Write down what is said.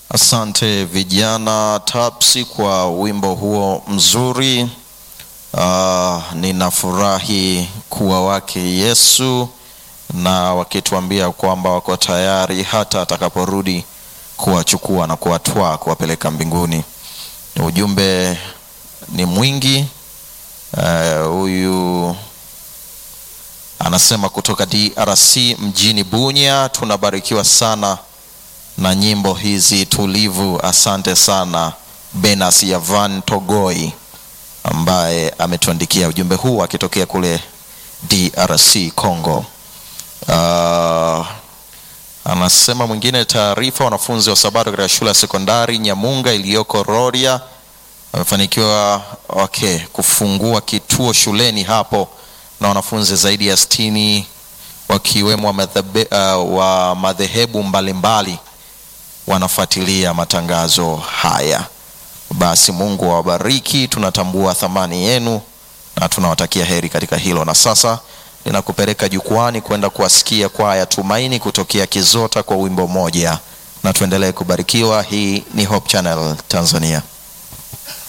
Asante vijana Tapsi kwa wimbo huo mzuri. Uh, ninafurahi kuwa wake Yesu na wakituambia kwamba wako tayari hata atakaporudi kuwachukua na kuwatwaa kuwapeleka mbinguni. Ujumbe ni mwingi. Huyu uh, anasema kutoka DRC mjini Bunya, tunabarikiwa sana na nyimbo hizi tulivu. Asante sana Benas Yavan Togoi ambaye ametuandikia ujumbe huu akitokea kule DRC Congo. Uh, anasema mwingine, taarifa wanafunzi wa Sabato katika shule ya sekondari Nyamunga iliyoko Rorya wamefanikiwa okay, kufungua kituo shuleni hapo na wanafunzi zaidi ya sitini wakiwemo uh, wa madhehebu mbalimbali wanafuatilia matangazo haya. Basi Mungu awabariki, tunatambua thamani yenu na tunawatakia heri katika hilo. Na sasa ninakupeleka jukwani kwenda kuwasikia kwaya Tumaini kutokea Kizota kwa wimbo moja, na tuendelee kubarikiwa. Hii ni Hope Channel Tanzania.